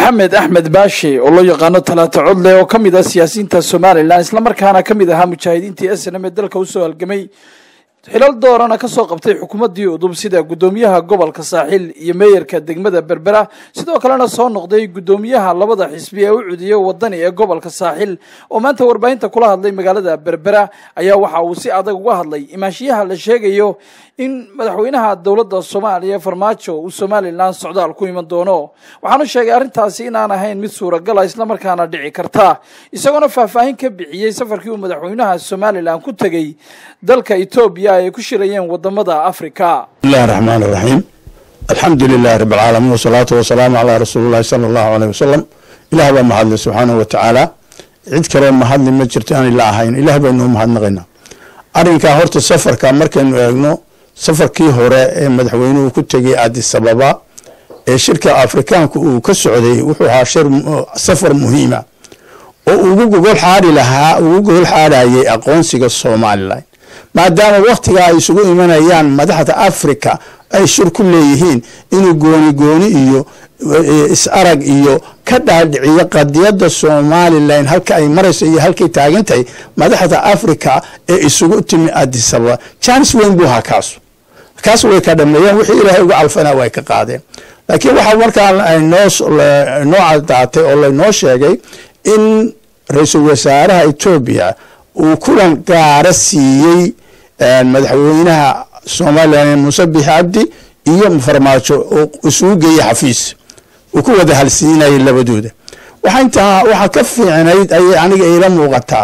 maxamed axmed baashi oo loo yaqaano talaata codle oo ka mid ah siyaasiyiinta somalilan islamarkaana ka mid ahaa mujaahidiintii snm ee dalka usoo halgamay xilal doorana kasoo qabtay xukuumaddii udub sida guddoomiyaha gobolka saaxil iyo meeyarka degmada berbera sidoo kalena soo noqday guddoomiyaha labada xisbi ee u cudiyay wadani ee gobolka saaxil oo maanta warbaahinta kula hadlay magaalada berbera ayaa waxa uu si adag uga hadlay imaanshiyaha la sheegayo in madaxweynaha dowladda soomaaliya farmaajo uu somalilan socdaal ku iman doono waxaanu sheegay arrintaasi inaan ahayn mid suuragala islamarkaana dhici karta isagoona faahfaahin ka bixiyey safarkii uu madaxweynaha somalilan ku tegey dalka etoobiya ay ku shirayeen wadamada africa bismillahi raxmaan iraxiim alxamdu lilahi rabi alcaalamiin wasalaatu wasalaamu calaa rasuulillahi sala allahu aleyh wasalam ilaah baa mahadle subxaanahu watacaala cid kaloo mahadli ma jirto aan ila ahayn ilaah baynuu mahadnaqaynaa arrinkaa horta safarka markaynu eegno safarkii hore ee madaxweynuhu ku tegay addis ababa ee shirka afrikaanku uu ka socday wuxuu ahaa shir safar muhiima oo ugu gogol xaari lahaa ugu gogol xaarayay aqoonsiga somalilan maadaama wakhtiga ay isugu imanayaan madaxda africa ay shir ku leeyihiin inuu gooni gooni iyo is-arag iyo ka dhaadhiciyo qadiyadda somalilan halka ay marayso iyo halkay taagan tahay madaxda africa ee isugu timi addis ababa janis weyn buu ahaa kaasu kaas way ka dhameeyeen wixii ilaahay uga calfana way ka qaadeen laakiin waxaa markaa noo cadaatay oo laynoo sheegay in ra-iisul wasaaraha etoobiya uu kulan gaara siiyey madaxweynaha somalilan muuse bix cabdi iyo farmaajo oo isugu geeyey xafiis uu ku wada halsiinayay labadooda waxa intaa waxaa ka fiicnayd ayay aniga ila muuqataa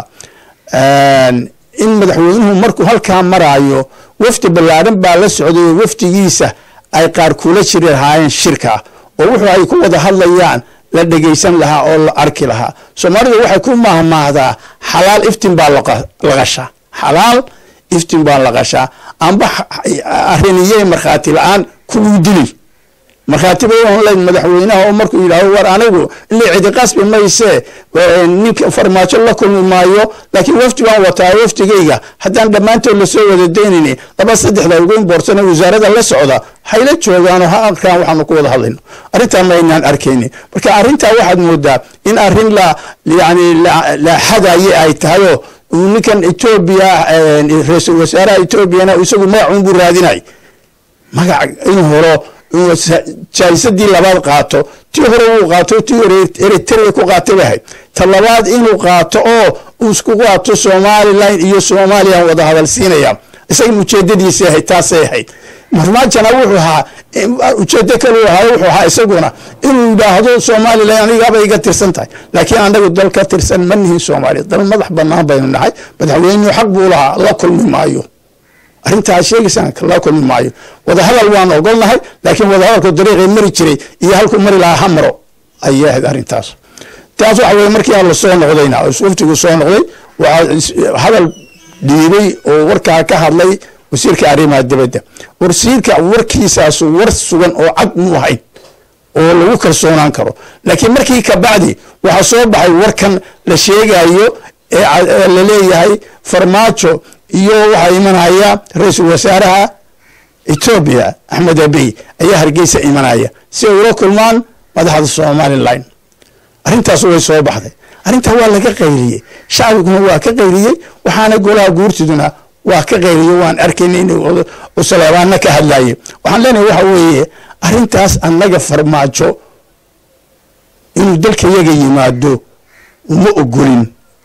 in madaxweynuhu markuu halkaa maraayo wafdi ballaaran baa la socday oo wafdigiisa ay qaar kula jiri lahaayeen shirka oo wuxuu ay ku wada hadlayaan la dhegaysan lahaa oo la arki lahaa soomaalidu waxay ku mahmaahdaa xalaal iftin baa laqashaa xalaal iftin baa laqashaa amba ariniyey markhaati la-aan kuwuu dili markhaati bay online madaxweynaha oo markuu yidhahdo war anigu ilaa cidi qasbi maysee ninka farmaajo la kulmi maayo laakiin wafdi baan wataa wafdigayga haddaan dhammaantood lasoo wada daynayni laba saddexda ugu imboorsan wasaarada la socda hayla joogaanoo ha arkaan waxaanu ku wada hadlayno arrintaa maynaan arkayni marka arrintaa waxaad moodaa in arrin la yani la xadaye ay tahayoo ninkan etoobiya ra-iisul wasaaraha etoobiyana isagu magacuun buu raadinay magac in horo jaayisadii labaad qaato tii hore wuu qaato tii hore eritrea ku qaatay bay ahayd ta labaad inuu qaato oo uu isku qaato somalilan iyo somalilan wada hadal siinaya isaga ujeedadiisii ahayd taasay ahayd farmaajana wuxuu ahaa ujeedo kale ahaa wuxuu ahaa isaguna inuu yidhaahdo somalilan anigaaba iga tirsan tahay laakiin anagu dal ka tirsan ma nihin soomaaliya dal madax banaan baynu nahay madaxweynuhu xaq buu lahaa la kulmi maayo arrintaa sheegaysaan la kulmi maayo wadahadal waan ogolnahay laakiin wadahadalku dariiqay mari jiray iyo halkuu mari lahaa ha maro ayay ahayd arrintaas taas waxa weye markii alla soo noqdayna waftigu soo noqday waxaa hadal dhiibay oo warkaa ka hadlay wasiirka arrimaha dibadda wasiirka warkiisaasu war sugan oo cad mu ahayd oo lagu kalsoonaan karo laakiin markii kabacdi waxaa soo baxay warkan la sheegayo ee la leeyahay farmaajo iyo waxaa imanaya ra-iisul wasaaraha etoobiya axmed abiy ayaa hargeysa imanaya si ay ula kulmaan madaxda somalilan arrintaas way soo baxday arrintaa waa laga qayriyey shacbiguna waa ka qayriyey waxaana golaha guurtiduna waa ka qayriye waan arkayna in usaleebaana ka hadlaye waxaan leenahay waxa weeye arrintaas annaga farmaajo inuu dalka yaga yimaado uma ogolin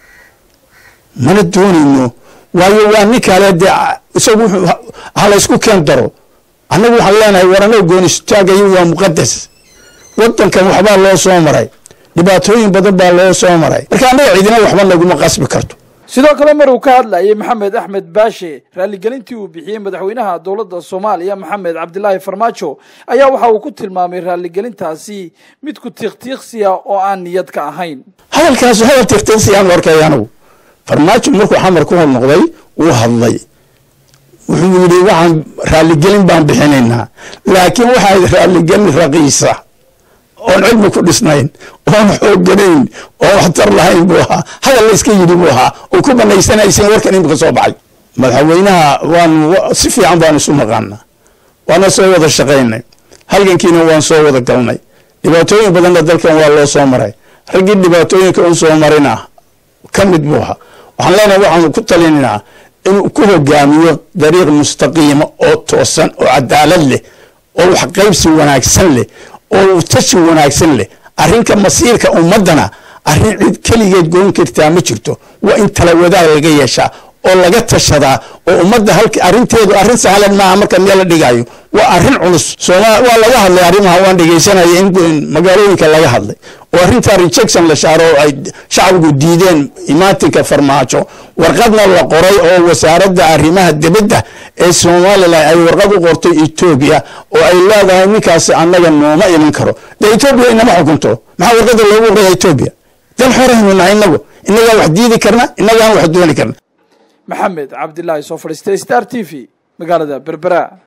mana doonayno waayo waa nin kale dee isagu halaysku keen daro annagu waxaan leenahay war annaga goonistaagayo waa muqadas wadankan waxbaa loo soo maray dhibaatooyin badan baa loo soo maray marka annaga cidina waxba naguma qasbi karto sidoo kale mar uu ka hadlayay maxamed axmed baashe raaligelintii uu bixiyey madaxweynaha dowladda soomaaliya maxamed cabdilaahi farmaajo ayaa waxa uu ku tilmaamay raaligelintaasi mid ku tiiqtiiqsiya oo aan niyad ka ahayn hadalkaas hadal tiiqtiiqsiyaan arkay anigu farmaajo markuu xamar ku hor noqday wuu hadlay wuxuu yidhi waxaan raaligelin baan bixinaynaa laakiin waxaa raaligelin raqiisa oon cilmi ku dhisnayn oon xooganayn oon waxtar lahayn buu ahaa hadal la iska yidhi buu ahaa oo ku banaysanaysan warkan imika soo baxay madaxweynaha waan si fiican baan isu naqaanaa waana soo wada shaqaynay halgankiina waan soo wada galnay dhibaatooyin badanna dalkan waa loo soo maray raggii dhibaatooyinka u soo marina ka mid buu ahaa waxaan leenahay waxaanu ku talinaynaa inuu ku hogaamiyo dariiq mustaqiima oo toosan oo cadaalad leh oo waxqaybsi wanaagsan leh oo tashi wanaagsan leh arrinka masiirka ummaddana arrin cid keligeed goyn kartaa ma jirto waa in tala wadaag laga yeeshaa oo laga tashadaa oo ummadda halka arrinteedu arrin sahlan maaha marka meel la dhigayo waa arrin culus sooma waa laga hadlay arrimaha waan dhegaysanaya in magaalooyinka laga hadlay oo arrintaa rejection la shaaro oo ay shacbigu diideen imaatinka farmaajo warqadna la qoray oo wasaaradda arrimaha dibadda ee somalilan ay warqad u qortay etoobiya oo ay leedahay ninkaasi annaga nooma iman karo dee etoobiya inama xukunto maxaa warqadda loogu qoraya etoobiya dal xoraynu nahay inagu inagaan wax diidi karna inagaan wax dooni karna maxamed cabdilaahi soo fadhiistay star t v magaalada berbera